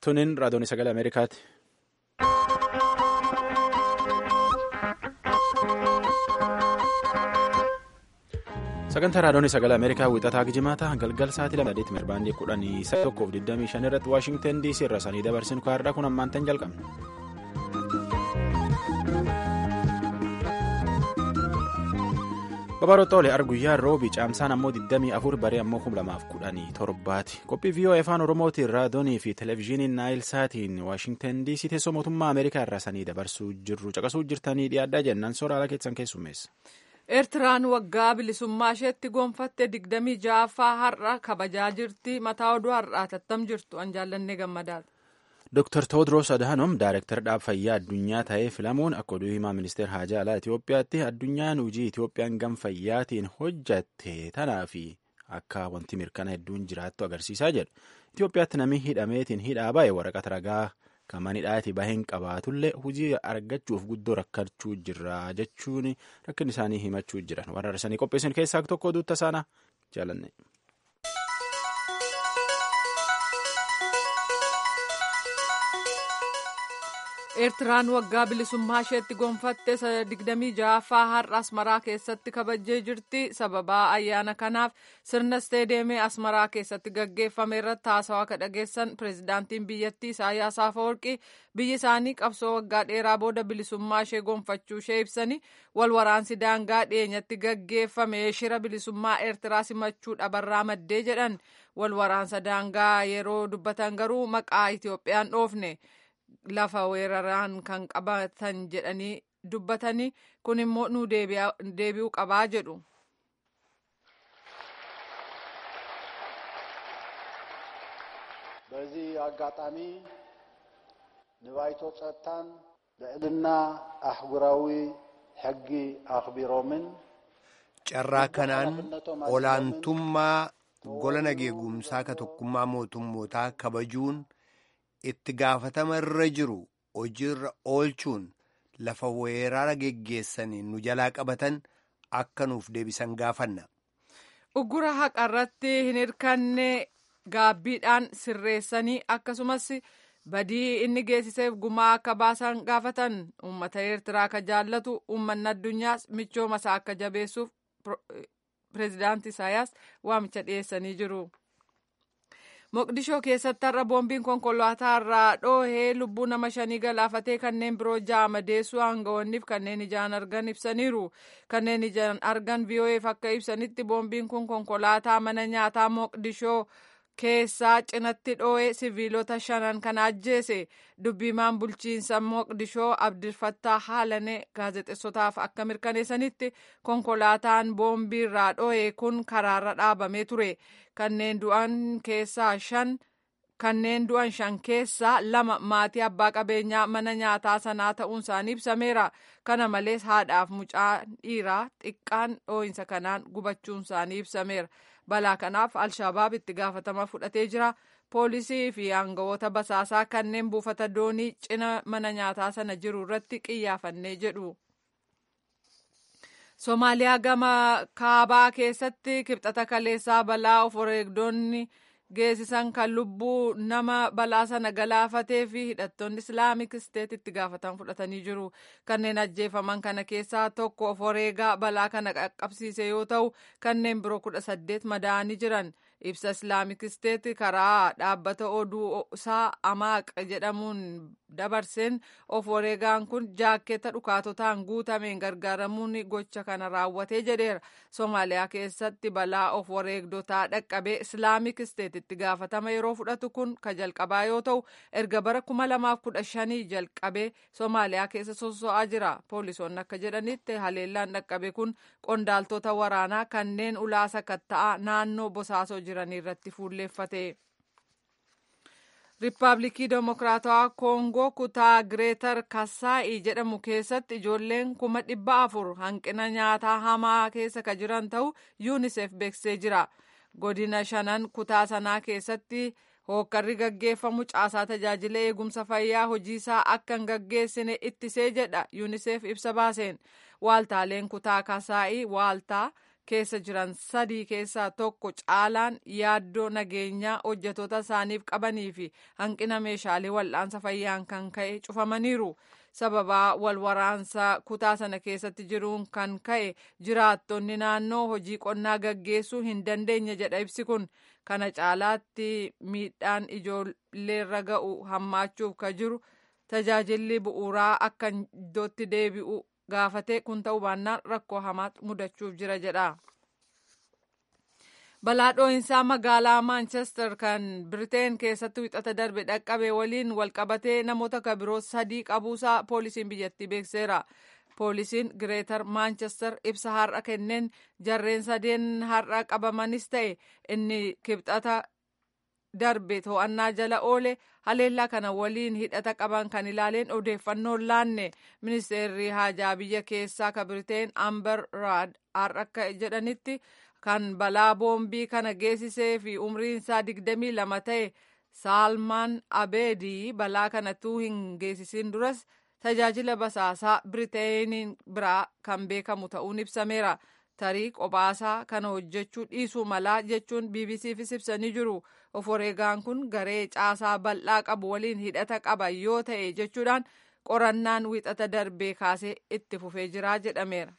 Tunin raadiyoon sagalee Ameerikaati. Sagantaa raadiyoon sagalee Ameerikaa wixataa gijimaata galgal sa'aatii lama saddeet mirbaandii kudhanii sa'a tokkoof digdamii shan irratti Waashingtan DC irra sanii dabarsinu kaarraa kun ammaan tan jalqabna. Babarootoolee arguyyaa roobi caamsaan ammoo 24 baree ammoo 2017 qophii viiyoo afaan oromootiin raadiyoonii fi televezyiiniin naayil saatiin waashingtan dc teessoo mootummaa ameerikaa irraa sanii dabarsuu jirru caqasuu jirtanii dhiyaadhaa jennaan sooraalaa keessan keessummeessa. Eertiraan waggaa bilisummaa isheetti gonfatte digdamii ja'affaa har'a kabajaa jirti mataa oduu har'aa tattam jirtu an jaallannee gammadaadha. Dr. Tewodiroos Adhanom Daayireektar dhaab fayyaa addunyaa ta'ee filamuun akka oduu himaa ministeera haajaa alaa Itoophiyaatti addunyaan hojii Itoophiyaan gam fayyaatiin hojjatte tanaa fi akka wanti mirkana hedduun jiraattu agarsiisaa jedhu. Itoophiyaatti namni hidhameetiin hidhaa baay'ee waraqata ragaa kan manidhaatii baheen qabaatullee hojii argachuuf guddoo rakkachuu jirra jechuun rakkin isaanii himachuu jiran warra arsanii qopheessan keessaa tokko duutta isaana jaalanne. eertiraan waggaa bilisummaa isheetti gonfatte digdamii ja'affaa har'a asmaraa keessatti kabajjee jirti sababaa ayyaana kanaaf sirna isteedeemii asmaraa keessatti gaggeeffame irratti haasawaa ka dhageessan pireezidaantiin biyyattii isaayyaas afawarqii biyyi isaanii qabsoo waggaa dheeraa booda bilisummaa ishee gonfachuu ishee ibsanii wal waraansi daangaa dhiyeenyatti gaggeeffame shira bilisummaa eertiraa simachuu dhabarraa maddee jedhan wal waraansa daangaa yeroo dubbatan garuu maqaa itoophiyaan dhoofne. lafa weeraraan kan qabatan jedhanii dubbatanii kun immoo nu deebi'uu qabaa jedhu. በዚህ አጋጣሚ ንባይቶ ጸጥታን ልዕልና አህጉራዊ ሕጊ አኽቢሮምን carraa kanaan olaantummaa gola nageegumsaa ka tokkummaa mootummootaa kabajuun itti gaafatama irra jiru hojiirra oolchuun lafa weerara geggeessanii nu jalaa qabatan akka nuuf deebisan gaafanna. Uggura haqarratti hin hirkanne gaabbiidhaan sirreessanii akkasumas badii inni geessiseef gumaa akka baasan gaafatan uummata eertiraa akka jaallatu uummanni addunyaas michooma isaa akka jabeessuuf pireezidaanti Isaayyaas waamicha dhiyeessanii jiru. Moqdishoo keessatti har'a boombiin konkolaataa irraa dhoohee lubbuu nama shanii galaafatee kanneen biroo ja'a madeessuu aangawoonniif kanneen ijaan argan ibsaniiru. Kanneen ijaan argan VOA'f akka ibsanitti boombiin kun konkolaataa mana nyaataa Moqdishoo keessaa cinatti dhoohee siviilota shanan kan ajjeese dubbimaan bulchiinsa Moqdishoo Abdirfattaa Haalane gaazexeessotaaf akka mirkaneessanitti konkolaataan boombii irraa dhoohee kun karaarra dhaabamee ture. kanneen du'an keessaa shan kanneen du'an shan keessaa lama maatii abbaa qabeenyaa mana nyaataa sanaa ta'uun isaanii ibsameera kana malees haadhaaf mucaa dhiiraa xiqqaan dhoohinsa kanaan gubachuun isaanii ibsameera balaa kanaaf alshabaab itti gaafatama fudhatee jira poolisii fi aangawoota basaasaa kanneen buufata doonii cina mana nyaataa sana jiru irratti qiyyaafannee jedhu. Somaaliyaa gama kaabaa keessatti kibxata kaleessaa balaa of wareegdonni geessisan kan lubbuu nama balaa sana galaafatee fi hidhattoonni islaamik isteet itti gaafatan fudhatanii jiru. Kanneen ajjeefaman kana keessaa tokko of wareegaa balaa kana qaqqabsiise yoo ta'u kanneen biroo kudha saddeet madaa'anii jiran. ibsa islaamik isteet karaa dhaabbata oduu isaa amaaq jedhamuun dabarseen of wareegaan kun jaakkeetta dhukaatotaan guutameen gargaaramuun gocha kana raawwatee jedheera soomaaliyaa keessatti balaa of wareegdotaa dhaqqabee islaamik isteet itti gaafatama yeroo fudhatu kun ka jalqabaa yoo ta'u erga bara kuma lamaaf kudha shanii jalqabee soomaaliyaa keessa sosso'aa jira poolisoonni akka jedhanitti haleellaan dhaqqabe kun qondaaltota waraanaa kanneen ulaa sakatta'aa naannoo bosaasoo jiran irratti fuulleeffate. Riippaabilikii Demokiraatawaa Koongoo kutaa Gireetar Kasaa'ii jedhamu keessatti ijoolleen kuma dhibba afur hanqina nyaataa hamaa keessa ka jiran ta'u yuunisef beeksisee jira. Godina shanan kutaa sanaa keessatti hookkarri gaggeeffamu caasaa tajaajila eegumsa fayyaa hojiisaa akka hin gaggeessine ittisee jedha yuunisef ibsa baaseen. Waaltaaleen kutaa Kasaa'ii waaltaa keessa jiran sadii keessaa tokko caalaan yaaddoo nageenyaa hojjetoota isaaniif qabanii fi hanqina meeshaalee wal'aansa fayyaan kan ka'e cufamaniiru. sababaa wal waraansaa kutaa sana keessatti jiruun kan ka'e jiraattonni naannoo hojii qonnaa gaggeessuu hin dandeenye jedha ibsi kun kana caalaatti miidhaan ijoolleerra ga'u hammaachuuf ka jiru tajaajilli bu'uuraa akka iddootti deebi'u gaafate kun ta'uu baannaan rakkoo hamaatu mudachuuf jira jedha. balaa dhoohinsaa magaalaa maanchestar kan biriteen keessatti wixata darbe dhaqqabe waliin walqabatee namoota kabiroo sadii qabuusaa poolisiin biyyattii beekseera poolisiin gireetar maanchestar ibsa har'a kenneen jarreen sadeen har'a qabamanis ta'e inni kibxata darbe to'annaa jala oole haleellaa kana waliin hidhata qaban kan ilaaleen odeeffannoon laanne ministeerri haajaa biyya keessaa ka biriteen amber raad har'a akka jedhanitti kan balaa boombii kana geessisee fi umriin isaa digdamii lama ta'e saalmaan abeedii balaa kanatu hin geessisin duras tajaajila basaasaa biriteeniin biraa kan beekamu ta'uun ibsameera tarii qophaa kana hojjechuu dhiisuu malaa jechuun bbcfis ibsanii jiru of wareegaan kun garee caasaa bal'aa qabu waliin hidhata qaba yoo ta'e jechuudhaan qorannaan wixata darbee kaasee itti fufee jira jedhameera.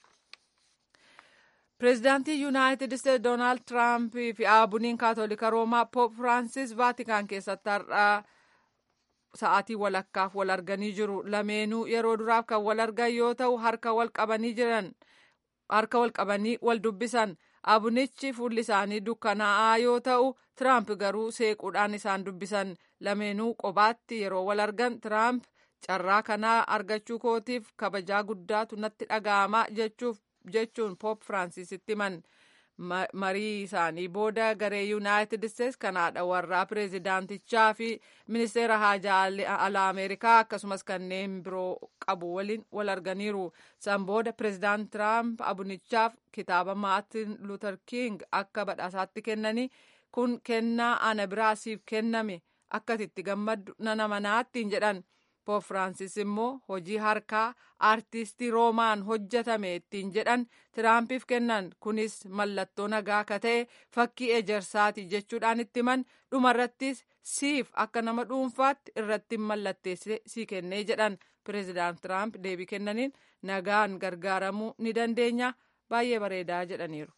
pireezidaantii yuunaayitid isteetsi doonaald tiraamp fi aabuniin kaatolika roomaa poop firaansis vaatikaan keessatti har'aa sa'aatii walakkaaf wal arganii jiru lameenuu yeroo duraaf kan wal argan yoo ta'u harka wal qabanii jiran harka wal qabanii wal dubbisan aabunichi fuulli isaanii dukkanaa'aa yoo ta'u tiraamp garuu seequudhaan isaan dubbisan lameenuu qobaatti yeroo wal argan tiraamp carraa kanaa argachuu kootiif kabajaa guddaatu natti dhaga'ama jechuuf jechuun poop firaansiisitti himan marii isaanii booda garee yuunaayitid isteets kan haadha warraa pireezidaantichaa fi ministeera haajaa alaa ameerikaa akkasumas kanneen biroo qabu waliin wal arganiiru san booda pireezidaant tiraamp abunichaaf kitaaba maartin luuter king akka badhaasaatti kennanii kun kennaa ana biraa siif kenname akka itti gammaddu nana manaattiin jedhan poop firaansis immoo hojii harkaa aartistii roomaan hojjetame ittiin jedhan tiraampiif kennan kunis mallattoo nagaa akka ta'e fakkii ejersaati jechuudhaan itti himan dhumarrattis siif akka nama dhuunfaatti irratti mallatteesse sii kennee jedhan pireezidaant tiraamp deebii kennaniin nagaan gargaaramuu ni dandeenya baay'ee bareedaa jedhaniiru.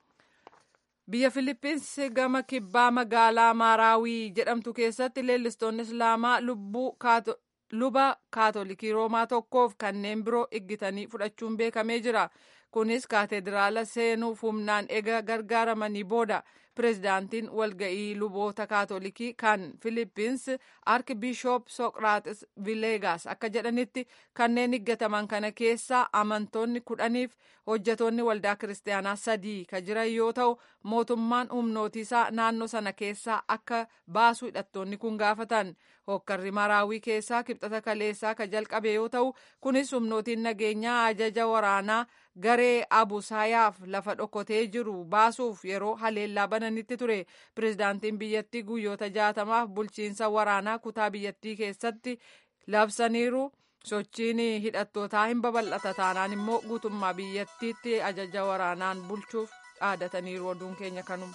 biyya filippins gama kibbaa magaalaa maaraawii jedhamtu keessatti leellistoonni islaamaa lubbuu luba kaatolikii roomaa tokkoof kanneen biroo iggitanii fudhachuun beekamee jira kunis kaateediraala seenuuf humnaan ega gargaaramanii booda pireezidaantiin walga'ii luboota kaatolikii kan filippins arkibishoop soqraaxis vileegaas akka jedhanitti kanneen iggataman kana keessaa amantoonni kudhaniif hojjetoonni waldaa kiristaanaa sadii ka jiran yoo ta'u mootummaan humnootiisaa naannoo sana keessaa akka baasu hidhattoonni kun gaafatan hokkarri maraawii keessaa kibxata kaleessaa ka jalqabe yoo ta'u kunis humnootiin nageenyaa ajaja waraanaa garee abusaayaaf lafa dhokotee jiru baasuuf yeroo haleellaa bananitti ture pireezidaantiin biyyattii guyyoota jaatamaaf bulchiinsa waraanaa kutaa biyyattii keessatti labsaniiru sochiin hidhattootaa hin babal'ata taanaan immoo guutummaa biyyattiitti ajaja waraanaan bulchuuf dhaadataniiru oduun keenya kanuma.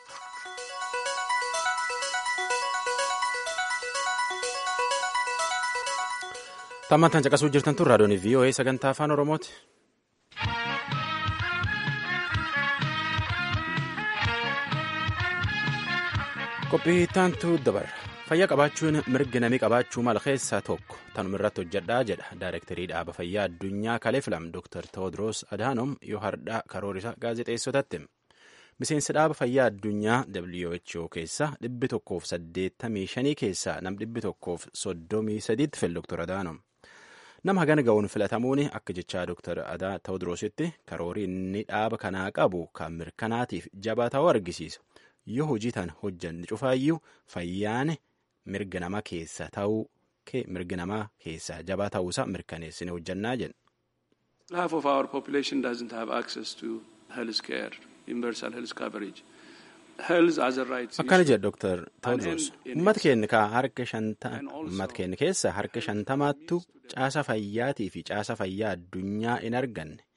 Tammantaan caqasuu jirtan tun raadiyoon VOA sagantaa afaan Oromooti. Qophiittaantu dabarra. Fayyaa qabaachuun mirga namii qabaachuu mala keessaa tokko tanuma irratti hojjedhaa jedha Daayirektarii dhaaba fayyaa addunyaa kalee filam Dr. Tewoodiroos Adaanom yoo hardhaa karoorisa gaazexeessotatti. Miseensa dhaaba fayyaa addunyaa WHO keessa dhibbi tokkoof saddeettamii shanii keessaa nam dhibbi tokkoof soddomii sadiitti fil Dr. Adaanom. Nama hagana ga'uun filatamuun akka jechaa Dr. Adaa Tewoodiroositti karoorii inni dhaaba kanaa qabu kan mirkanaatiif jabaa ta'uu argisiisa. Yoo hojii tan hojjanne cufaayyuu fayyaan mirga namaa keessa ta'uu mirga namaa keessaa jabaa ta'uusaa mirkaneessine hojjannaa jenna. Half of our population doesn't have access to health care, universal health coverage. Health as a right Akkana jedha Dr. Tewodros. Uummata keenya harka shanta uummata keenya keessa harka shantamaattu caasa fayyaatii fi caasa fayyaa addunyaa hin arganne.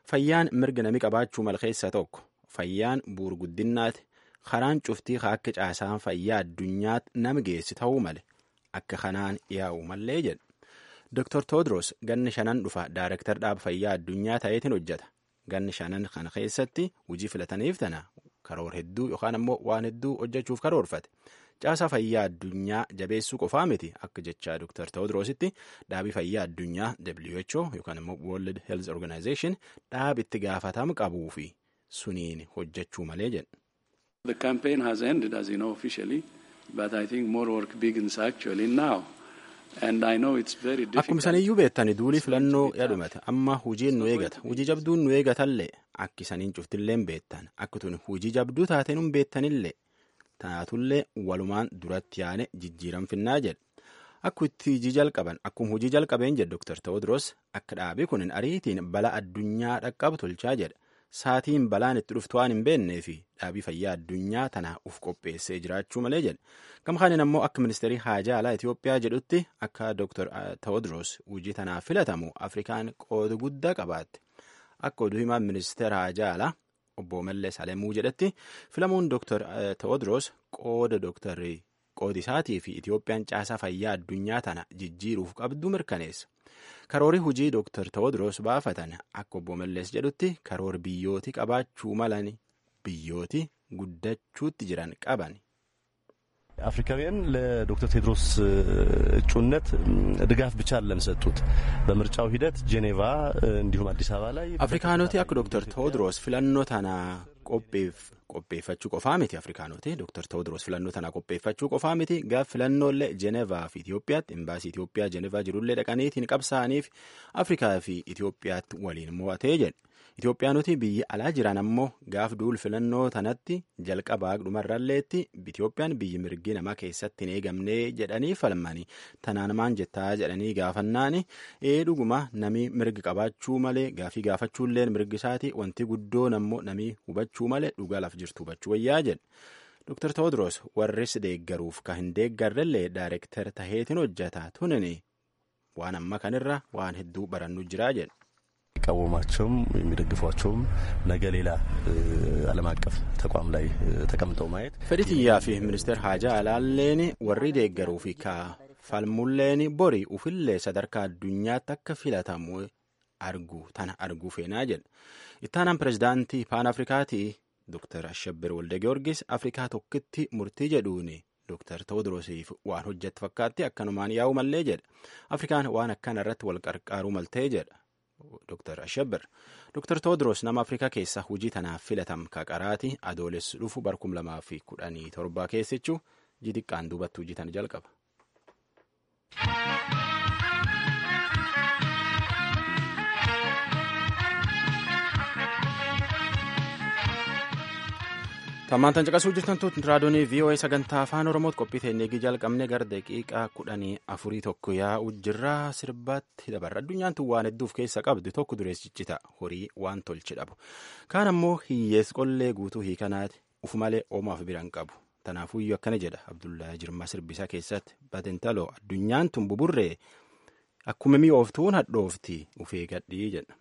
fayyaan mirga nami qabaachuu mal keessa tokko fayyaan buur guddinnaati karaan cuftii akka caasaan fayyaa addunyaatti nama geessi ta'uu male akka kanaan yaa'u mallee jedha. Dr. Todros ganni shanan dhufa Daarektar dhaaba fayyaa addunyaa ta'eetiin hojjeta. Ganni shanan kana keessatti hojii filataniif tana karoor hedduu yookaan ammoo waan hedduu hojjechuuf karoorfate. Caasaa fayyaa addunyaa jabeessuu qofaa miti akka jechaa Dr. Todrositti dhaabii fayyaa addunyaa WHO yookaan immoo World Health Organization dhaabi itti gaafatama qabuu fi suniin hojjechuu malee jedha. The campaign has ended, as you know, officially, but I think more work begins actually now. And I know it's very difficult. Akkuma isaniyyuu beektani duulii filannoo yadhumate amma hujiin nu eegata hujii jabduun nu eegatallee akki isaniin cuftillee beettan akka tun hujii jabduu taateen hin beettanillee taatullee walumaan duratti yaane jijjiiran finnaa jedha akka itti hujii jalqaban akkuma hujii jalqabeen jedha Dr. Tewodros akka dhaabii kun ariitiin bala addunyaa dhaqqabu tolchaa jedha saatiin balaan itti dhuftu waan hin beennee fi dhaabii fayyaa addunyaa tanaa uf qopheessee jiraachuu malee jedha gama kaaniin ammoo akka ministeerii haajaa alaa Itoophiyaa jedhutti akka Dr. Tewodros hujii tanaaf filatamu Afrikaan qooda guddaa qabaatte akka oduu himaan ministeera haajaa alaa obbo Mallee Salemuu jedhetti filamuun Dr. Tewodros qooda Dr. qoodi isaatii fi Itoophiyaan caasaa fayyaa addunyaa tana jijjiiruuf qabdu mirkaneessa. Karoori hujii Dr. Tewodros baafatan akka obbo Mallees jedhutti karoor biyyooti qabaachuu malan biyyooti guddachuutti jiran qaban. አፍሪካውያን ለዶክተር ቴድሮስ እጩነት ድጋፍ ብቻ አይደለም ሰጡት። በምርጫው ሂደት ጄኔቫ እንዲሁም አዲስ አበባ ላይ አፍሪካኖቲ akka ዶክተር ቴዎድሮስ filannoo tana qopheeffachuu qofaa miti afrikaanoti Dr. Tewodros filannoo tana qopheeffachuu qofaa miti gaaf filannoolee Jenevaa fi Itoophiyaatti imbaasii Itoophiyaa Jenevaa jirullee dhaqaniitiin qabsaa'aniif Afrikaa fi Itoophiyaatti waliin mo'atee jedhe. Itoophiyaanoti biyya alaa jiran ammoo gaaf duul filannoo tanatti jalqabaa dhumarralleetti Itoophiyaan biyyi mirgi namaa keessatti hin eegamnee jedhanii falmanii tanaan maan jettaa jedhanii gaafannaani ee dhuguma namii mirgi qabaachuu malee gaafii gaafachuulleen mirgi isaati wanti guddoon ammoo namii hubachuu malee dhugaa laf jirtu hubachuu wayyaa jedhe. Dr. Tewodros warris deeggaruuf ka hin deeggarrellee daayirektar taheetiin hojjeta tunini waan amma kanirra waan hedduu barannu jiraa jedhe. የሚቃወሟቸውም የሚደግፏቸውም ነገ ሌላ ዓለም አቀፍ ተቋም ላይ ተቀምጠው ማየት fedhi xiyyaa fi ministeer haajaa alaalleen warri deeggaruu fi ka falmulleen bori ufillee sadarkaa addunyaatti akka filatamu argu tana arguu feenaa jedha ittaanaan pirezidaantii paan afrikaatii Dr. Ashabbir Walde Giyoorgis Afrikaa tokkitti murtii jedhuun Dr. Tewodrosiif waan hojjette fakkaatti akkanumaan yaa'u mallee jedha Afrikaan waan akkana irratti wal qarqaaruu maltee jedha. Dr. Ashabbir. Dr. Tewodros nama Afrikaa keessaa hojii tanaaf filatam kaqaraati adoolessi dhufu barkum lamaa fi kudhanii torbaa keessachuu jidiqqaan duubatti hojii tana jalqaba. Tammaantan caqasuu jirtan tuuti raadiyoonii VOA sagantaa afaan Oromootti qophii teennee jalqabne gara daqiiqaa kudhanii afurii tokko yaa'u jirra sirbaatti dabarra. Addunyaan tun waan hedduuf keessa qabdu tokko dureessichita horii waan tolchi dhabu. Kaan ammoo hiyyees qollee guutuu hiikanaati uf malee oomaaf biran qabu. Tanaafuyyuu akkana jedha Abdullaa Jirmaa sirbisaa keessatti batentaloo addunyaan tun buburree akkuma mi'ooftuun hadhoofti ufee gadhii jedha.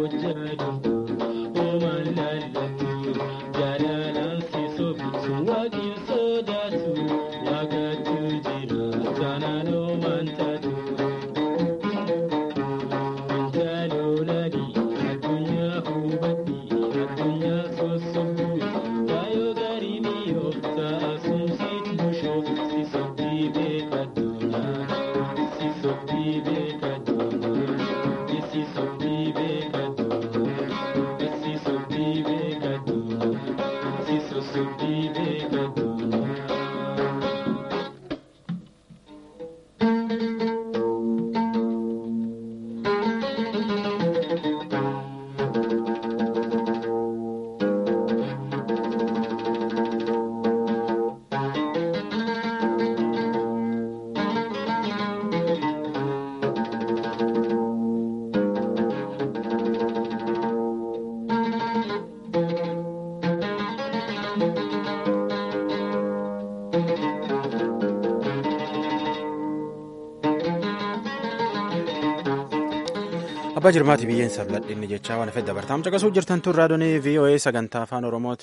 abbaa jirmaati biyyeen sabladhinni jechaa waan fedha bartaam caqasuu jirtan tun raadiyoo voa sagantaa afaan oromooti.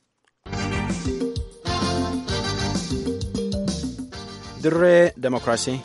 dirree demokiraasii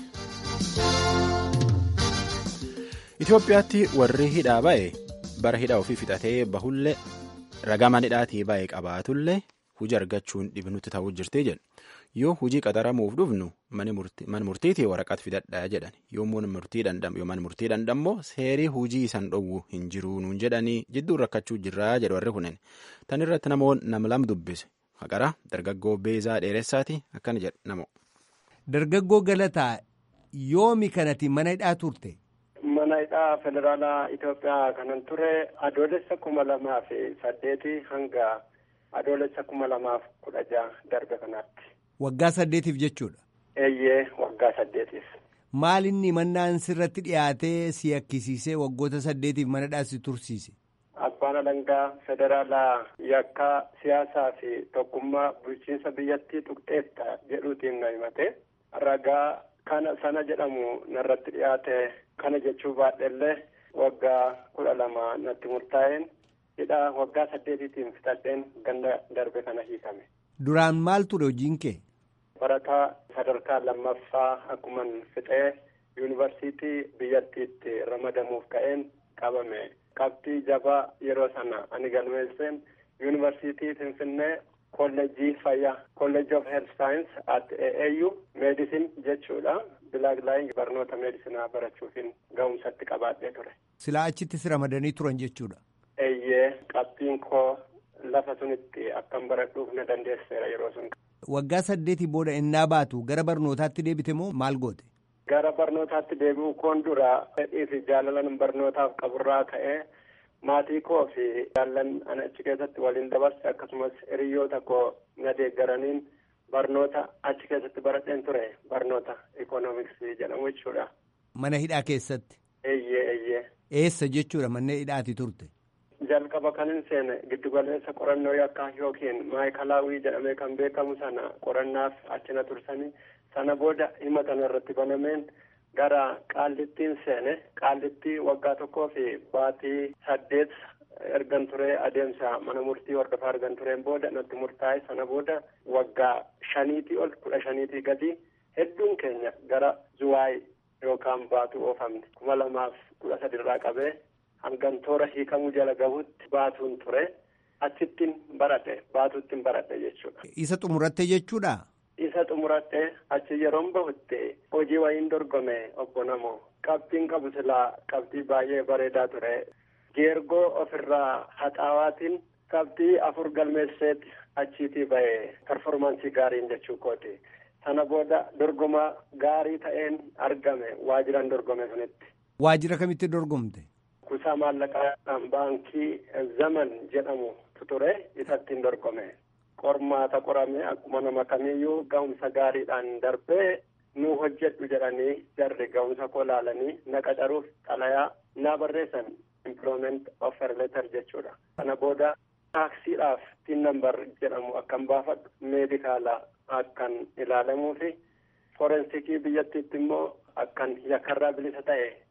itiyoophiyaatti warri hidhaa ba'e bara hidha ofii fixatee bahullee ragaa manidhaatii ba'e qabaatullee hujii argachuun dhibnutti ta'uu jirti jedhu yoo hujii qaxaramuuf dhufnu mana murtiitii waraqaa fidadhaa jedhan yoo mana murtii dandammoo seerii hujii isan dhowwu hin jiruu nuun jedhanii jidduun rakkachuu jirraa jedhu warri kunin tan irratti namoonni nama lama dubbise haqara dargaggoo beezaa dheeressaati akkana jedha namoo. Dargaggoo Galataa yoomi kanati mana hidhaa turte? Mana hidhaa federaalaa Itoophiyaa kanan ture adoolessa kuma lamaa fi saddeeti hanga adoolessa kuma lamaaf kudha jaha darbe kanaatti. Waggaa saddeetiif jechuudha. Eeyyee waggaa saddeetiif. Maal inni mannaan sirratti dhiyaatee si yakkisiisee waggoota saddeetiif mana hidhaa si tursiise? Abbaan alangaa federaalaa yakkaa siyaasaa fi tokkummaa bulchiinsa biyyattii tuqxeetta jedhuutiin na himate. ragaa kana sana jedhamu narratti dhiyaate kana jechuu baadhellee waggaa kudha lama natti murtaa'een hidhaa waggaa saddeetiitiin fixadheen ganda darbe kana hiikame. Duraan maal ture hojiin kee? Barataa sadarkaa lammaffaa akkuman fixee yuunivarsiitii biyyattiitti ramadamuuf ka'een qabame. Qabxii jabaa yeroo sana ani galmeesseen yuunivarsiitii Finfinnee kolleejjii fayyaa kolleejjii of health science at AAU meedisin jechuudha bilaak laayin barnoota meedisinaa barachuufin ga'umsatti qabaadhee ture. Silaa achittis ramadanii turan jechuudha. Eeyyee qabxiin koo lafa sunitti akkan baradhuuf na dandeesseera yeroo sun. Waggaa saddeetii booda innaa baatu gara barnootaatti deebite moo maal goote? Gara barnootaatti deebi'uu koon dura fedhii fi jaalalan barnootaaf qaburraa ka'ee maatii koo fi jaallan ana achi keessatti waliin dabarse akkasumas hiriyoota koo na deeggaraniin barnoota achi keessatti baradheen ture barnoota ikoonomiksii jedhamu jechuudha. Mana hidhaa keessatti. Eeyyee eeyyee. Eessa jechuudha manneen hidhaati turte. Jalqaba kan hin seene giddugaleessa qorannoo yakkaa yookiin maayikalaawii jedhamee kan beekamu sana qorannaaf achina tursanii sana booda himata irratti banameen. gara qaallittiin seene qaallittii waggaa tokkoo fi baatii saddeet ergan turee adeemsa mana murtii hordofaa argan tureen booda natti murtaa'e sana booda waggaa shaniitii ol kudha shaniitii gadi hedduun keenya gara zuwaay yookaan baatuu oofamne kuma lamaaf kudha sadirraa qabee hangan toora hiikamuu jala gahutti baatuun ture achittiin baradhe baatuuttiin baradhe jechuudha. Isa xumuratte jechuudha. isa xumuradhee achi yeroon bahutte hojii wayiin dorgome obbo Namoo qabxiin qabu silaa qabxii baay'ee bareedaa ture geergoo ofirraa haxaawaatiin qabxii afur galmeesseet achiitii ba'e performaansii gaariin jechuu kooti sana booda dorgoma gaarii ta'een argame waajiraan dorgome sunitti. Waajira kamitti dorgomte? Kuusaa maallaqaa baankii zaman jedhamu ture isattiin dorgome. qormaata qorame akkuma nama kamiyyuu ga'umsa gaariidhaan darbee nu hojjedhu jedhanii jarri ga'umsa koo laalanii na qacaruuf xalayaa na barreessan employment offer letter jechuudha. Kana booda taaksiidhaaf tin nambar jedhamu akkan baafadhu meedikaala akkan ilaalamuu fi forensikii biyyattiitti immoo akkan yakkarraa bilisa ta'e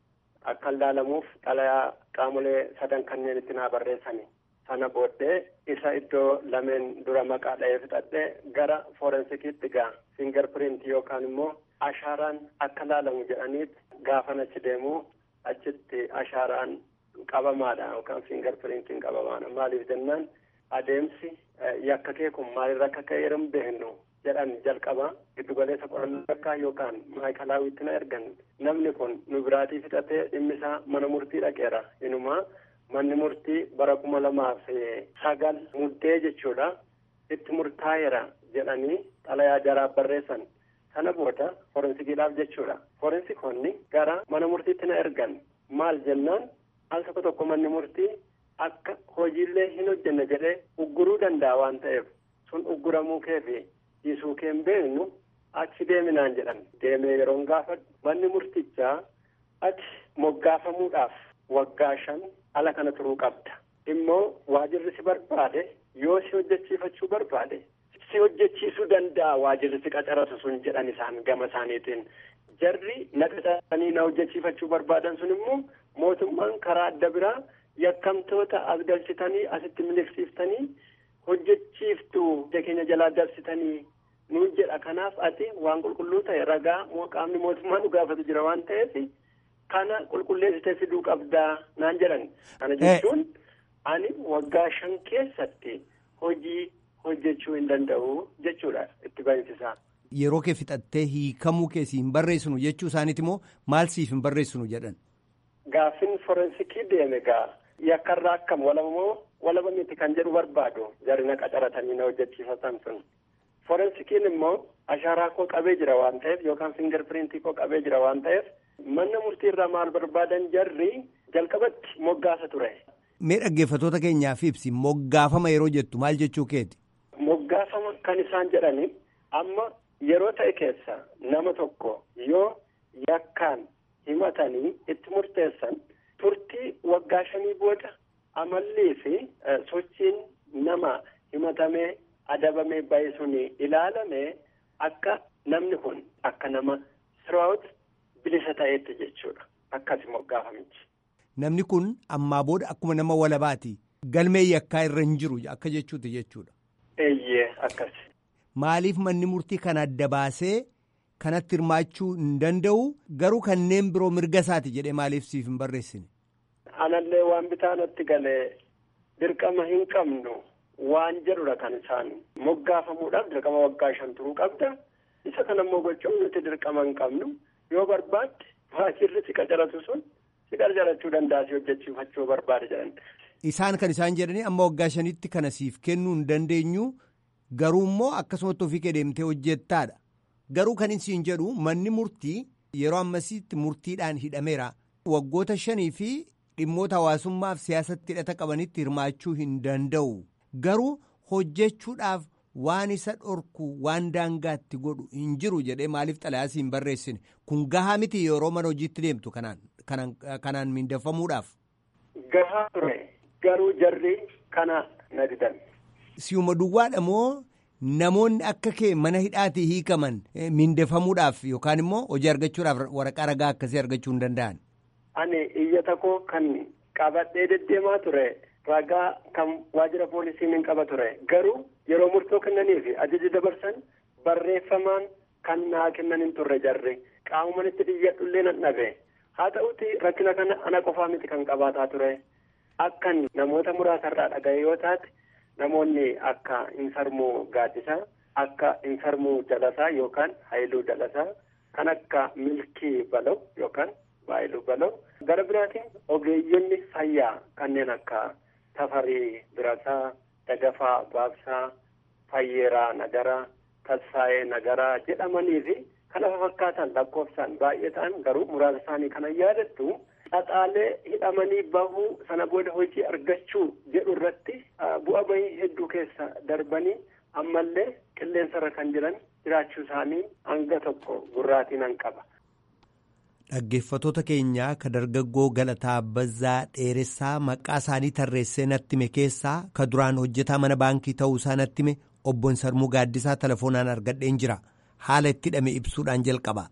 akka ilaalamuuf xalayaa qaamolee sadan kanneen itti naa barreessani. Sana booddee isa iddoo lameen dura maqaa dha'ee fixadhee gara foorensikiitti gaa finger print yookaan immoo ashaaraan akka ilaalamu jedhaniit gaafan achi deemu achitti ashaaraan qabamaadha yookaan finger printiin qabamaadha maaliif jennaan adeemsi yakka kee kun maalirra akka ka'e yeroo beeknu jedhan jalqaba giddugaleessa qorannoo yakkaa yookaan maayikalaawwitti na ergan namni kun nu biraatii fixatee dhimmisaa mana murtii dhaqeera inumaa manni murtii bara kuma lamaaf sagal muddee jechuudha itti murtaa'eera jedhanii xalayaa jaraa barreessan sana booda forensikiidhaaf jechuudha forensikoonni gara mana murtiitti na ergan maal jennaan al tokko tokko manni murtii akka hojiillee hin hojjenne jedhee ugguruu danda'a waan ta'eef sun ugguramuu kee fi dhiisuu kee hin beeknu achi deeminaan jedhan deemee yeroon gaafadhu manni murtichaa ati moggaafamuudhaaf waggaa shan ala kana turuu qabda immoo waajirri si barbaade yoo si hojjechiifachuu barbaade si hojjechiisuu danda'a waajirri si qacaratu sun jedhan isaan gama isaaniitiin jarri na qacaranii na hojjechiifachuu barbaadan sun immoo mootummaan karaa adda biraa yakkamtoota as galchitanii asitti miliqsiiftanii hojjechiiftuu keenya jalaa dabsitanii nuun jedha kanaaf ati waan qulqulluu ta'e ragaa qaamni mootummaa nu gaafatu jira waan ta'eef kana qulqulleessitee fiduu qabdaa naan jedhan kana jechuun ani waggaa shan keessatti hojii hojjechuu hin danda'u jechuudha itti baay'isisaa. Yeroo kee fixattee hiikamuu keessi hin barreessinu jechuu isaaniiti immoo maal siif hin barreessinu jedhan. Gaafin forensikii deeme gaa yakkarraa akkam walabamoo walaba miti kan jedhu barbaadu jarri na qacaratanii na hojjechiifatan sun. Forensikiin immoo ashaaraa koo qabee jira waan ta'eef yookaan finger printii koo qabee jira waan ta'eef manna murtii irraa maal barbaadan jarri jalqabatti moggaasa ture. Mee dhaggeeffatoota keenyaaf ibsi moggaafama yeroo jettu maal jechuu keeti? Moggaafama kan isaan jedhani amma yeroo ta'e keessa nama tokko yoo yakkaan himatanii itti murteessan turtii waggaa shanii booda amallii fi sochiin nama himatamee adabamee bahe sun ilaalamee akka namni kun akka nama siraawut bilisa ta'eetti jechuudha akkasi moggaafamichi. Namni kun ammaa booda akkuma nama walabaati galmee yakkaa irra hin jiru akka jechuuti jechuudha. Eeyyee akkas. Maaliif manni murtii kana adda baasee kanatti hirmaachuu hin danda'u garuu kanneen biroo mirga isaati jedhee maaliif siif hin barreessine. Anallee waan bitaa natti galee dirqama hin qabnu waan jedhudha kan isaan moggaafamuudhaaf dirqama waggaa shan turuu qabda isa kana immoo gochuun nuti dirqama hin qabnu yoo barbaadde waajirri si qacaratu sun si qacarachuu danda'a si hojjechiifachuu barbaade jedhan. Isaan kan isaan jedhanii amma waggaa shanitti kana siif kennuu hin dandeenyu garuu immoo akkasumatti ofii kee deemtee hojjettaadha. Garuu kan isin jedhu manni murtii yeroo ammasiitti murtiidhaan hidhameera. Waggoota shanii fi dhimmoota hawaasummaaf siyaasatti hidhata qabanitti hirmaachuu hin danda'u. Garuu hojjechuudhaaf waan isa dhorku waan daangaatti godhu hin jiru jedhee maaliif xalayaa hin barreessine kun gahaa miti yeroo mana hojiitti deemtu kanaan kanaan miindeffamuudhaaf. Gahaa ture garuu jarri kana na didan. Si'uma duwwaadha moo namoonni akka kee mana hidhaatii hiikaman miindeffamuudhaaf yookaan immoo hojii argachuudhaaf waraqaa ragaa akkasii argachuu hin danda'an. Ani iyyata koo kan qabadhee deddeemaa ture ragaa kan waajjira poolisiin hin qaba ture garuu yeroo murtoo kennanii fi ajaja dabarsan barreeffamaan kan naa kennan hin turre jarri qaamuma itti dhiyyadhullee nan dhabe haa ta'uti rakkina kana ana qofaa miti kan qabaataa ture akkan namoota muraasarraa dhagaye yoo taate. Namoonni akka Insarmuu Gaaddisaa, akka Insarmuu Dalasaa yookaan Haayiluu Dalasaa, kan akka Milkii Balaw yookaan Baayiluu Balaw. Gara biraatiin ogeeyyonni fayyaa kanneen akka Tafarii Birataa, Dagafaa Baabsaa, Fayyeeraa Nagaraa, Tasfaayee Nagaraa jedhamanii fi kana fakkaatan lakkoofsaan baay'ee ta'an garuu muraasa isaanii kana yaadattu. Xaxaalee hidhamanii bahuu sana booda hojii argachuu jedhu irratti bu'a bahii hedduu keessa darbanii ammallee qilleensarra kan jiran jiraachuu isaanii hanga tokko gurraatiin nan qaba. Dhaggeeffatoota keenyaa ka dargaggoo Galataa Bazzaa Dheeressaa maqaa isaanii tarreessee natti hime keessaa ka duraan hojjetaa mana baankii ta'uu isaa natti hime obbo Sarmuu Gaaddisaa telefoonaan argadheen jira. Haala itti hidhame ibsuudhaan jalqaba.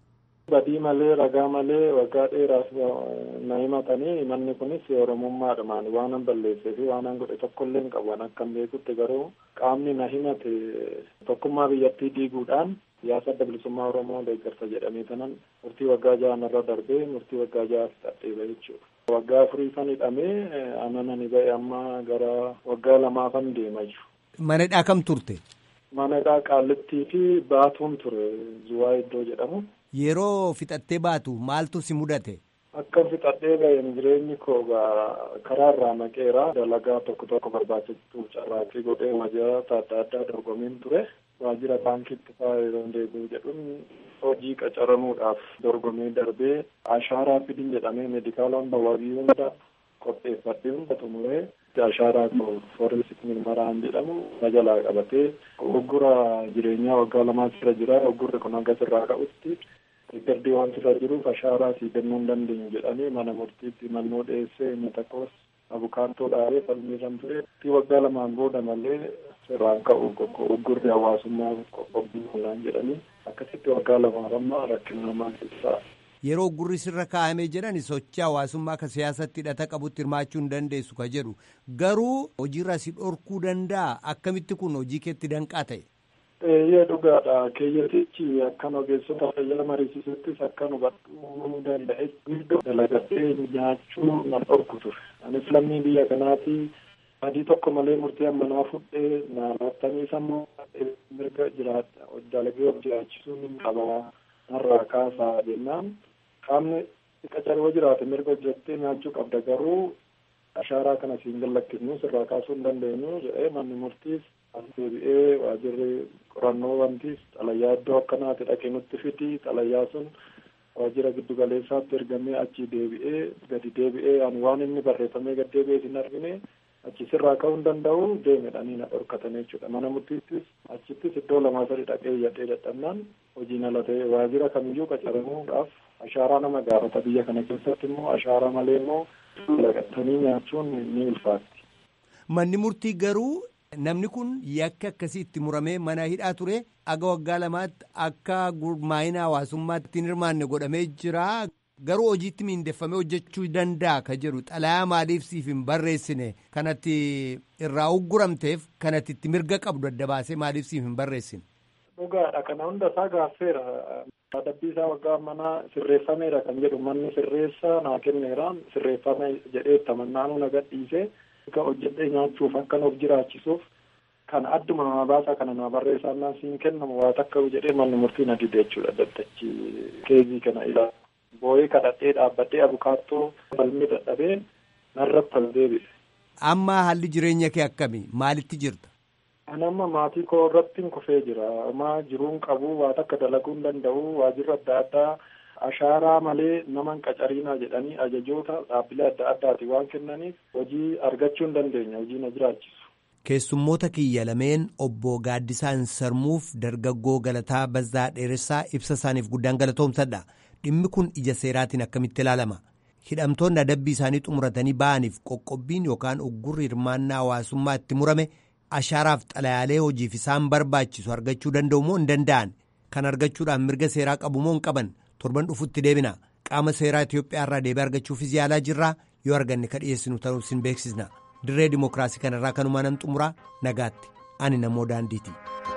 badii malee ragaa malee waggaa dheeraaf na himatanii manni kunis oromummaadhumaan waan an balleessee fi waan an godhe tokkollee hin qabu akkan beekutti garuu qaamni na himate tokkummaa biyyattii diiguudhaan siyaasa adda bilisummaa oromoo deeggarsa jedhamee tanan murtii waggaa ja'anarra darbee murtii waggaa ja'aaf dhadheeba jechuudha. waggaa afurii kan hidhamee ananani ba'e amma gara waggaa lamaafan deema jiru. Mana hidhaa kam turte? Mana hidhaa qaallittii fi baatuun ture zuwaa iddoo jedhamu. Yeroo fixattee baatu maaltu si mudate? Akka fixadhee ba'een jireenyi koo karaa irraa maqeera dalagaa tokko tokko barbaachisu carraaqqii godhee waajjirata adda addaa dorgomiin ture. waajjira baankiitti fa'aa yeroo deebi'u jedhuun hojii qacaramuudhaaf dorgomee darbee ashaaraa fidin jedhamee meedikaala hunda wabii hunda qopheeffadhee hunda xumuree ashaaraa koo foorensik mirmaraan jedhamu na jalaa qabatee oggura jireenyaa waggaa lamaa irra jira oggurri kun hanga irraa ka'utti riikardii waan irra jiruuf ashaaraa sii kennuu hin dandeenyu jedhanii mana murtiitti mannoo dhiyeessee inni tokkos abukaatoo dhaabee falmiirran ture waggaa lamaan booda malee irraan ka'u oggurri hawaasummaa qoqqobbii olaan jedhanii akkasitti waggaa lamaaf amma rakkina namaa keessaa. Yeroo oggurri sirra kaa'amee jedhan sochii hawaasummaa ka siyaasatti hidhata qabutti hirmaachuu hin dandeessu ka jedhu garuu hojiirra si dhorkuu danda'a akkamitti kun hojii keetti danqaa ta'e. Eeyyee dhugaadha keeyyatichi akkan ogeessota fayyaa mariisisuttis akkan hubachuu danda'e iddoo dalagatee nyaachuu nan dhorku ture anis lammii biyya kanaati adii tokko malee murtii ammanaa fudhee naannatanii sammuu mirga jiraata dalagee of jiraachisuu hin qaba narraa kaasaa jennaan qaamni qacaroo jiraate mirga hojjettee nyaachuu qabda garuu ashaaraa kana siin gallakkisnu sirraa kaasuu hin dandeenyu jedhee manni murtiis as deebi'ee waajirri qorannoo wantiis xalayyaa iddoo akkanaati dhaqee nutti fidi xalayyaa sun waajjira giddu galeessaatti ergamee achi deebi'ee gadi deebi'ee ani waan inni barreeffamee gad deebi'ee hin argine achi sirraa ka'uu hin danda'u deemedhanii na dhorkatan jechuudha mana murtiittis achittis iddoo lamaa sadi dhaqee iyyadhee dadhabnaan hojiin ala ta'e waajjira kamiyyuu qacaramuudhaaf ashaaraa nama gaafata biyya kana keessatti immoo ashaaraa malee immoo lagattanii nyaachuun ni ulfaatti. Manni murtii garuu namni kun yakka akkasii itti muramee mana hidhaa ture aga waggaa lamaatti akka gurmaa'ina hawaasummaatti hin hirmaanne godhamee jira. Garuu hojiitti miindeffamee hojjechuu danda'a ka jedhu xalayaa maaliif siif hin barreessine kanatti irraa ugguramteef kanatti itti mirga qabdu adda baasee maaliif siif hin barreessine. Dhugaadha kana hunda isaa gaaffeera. Adabbii isaa waggaa manaa sirreeffameera kan jedhu manni sirreessaa naa kenneera sirreeffame jedhee tamannaanuu na gadhiisee akka hojjedhee nyaachuuf akkan of jiraachisuuf kan adduma nama baasaa kana nama barreessaan siin kennamu waa takka jedhee manni murtii na dide jechuudha daddachi keezii kana ilaala. boo'ee kadhadhee dhaabbadhee abukaattoo falmii dadhabee narratti as deebi'e. Amma haalli jireenya kee akkami? Maalitti jirta? Ani amma maatii koo irratti kufee jira. Amma jiruun qabu waa takka dalaguu hin danda'u waajjirri adda addaa ashaaraa malee nama hin qacariinaa jedhanii ajajoota dhaabbilee adda addaati waan kennaniif hojii argachuu hin dandeenya hojii na jiraachisu. Keessummoota kiyya lameen obbo Gaaddisaan Sarmuuf dargaggoo Galataa Bazzaa Dheeressaa ibsa isaaniif guddaan galatoomsadha. Dhimmi kun ija seeraatiin akkamitti ilaalama? Hidhamtoonni adabbii isaanii xumuratanii ba'aniif qoqqobbiin yookaan uggurri hirmaannaa hawaasummaa itti murame ashaaraaf xalayaalee hojiif isaan barbaachisu argachuu danda'u moo hin danda'an? Kan argachuudhaan mirga seeraa qabu moo hin qaban? Torban dhufutti deebina. Qaama seeraa Itoophiyaa irraa deebii argachuufis yaalaa jirraa yoo arganne ka dhiyeessinu ta'uu sin beeksisna. Dirree Dimookiraasii kanarraa kanumaan nan xumuraa nagaatti. Ani namoo daandiiti.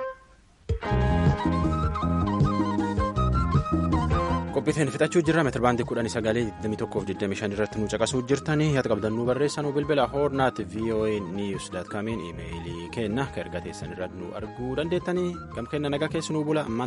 qophiitiin fixachuu jirra meetirbaandii kudhanii sagalee 21 irratti nu caqasuu jirtanii yaada qabdan nu barreessanuu bilbila hoornaat voa news daat kaamiin iimeeyilii kenna ka erga teessan irratti nu arguu dandeettanii gam kenna nagaa keessanuu bula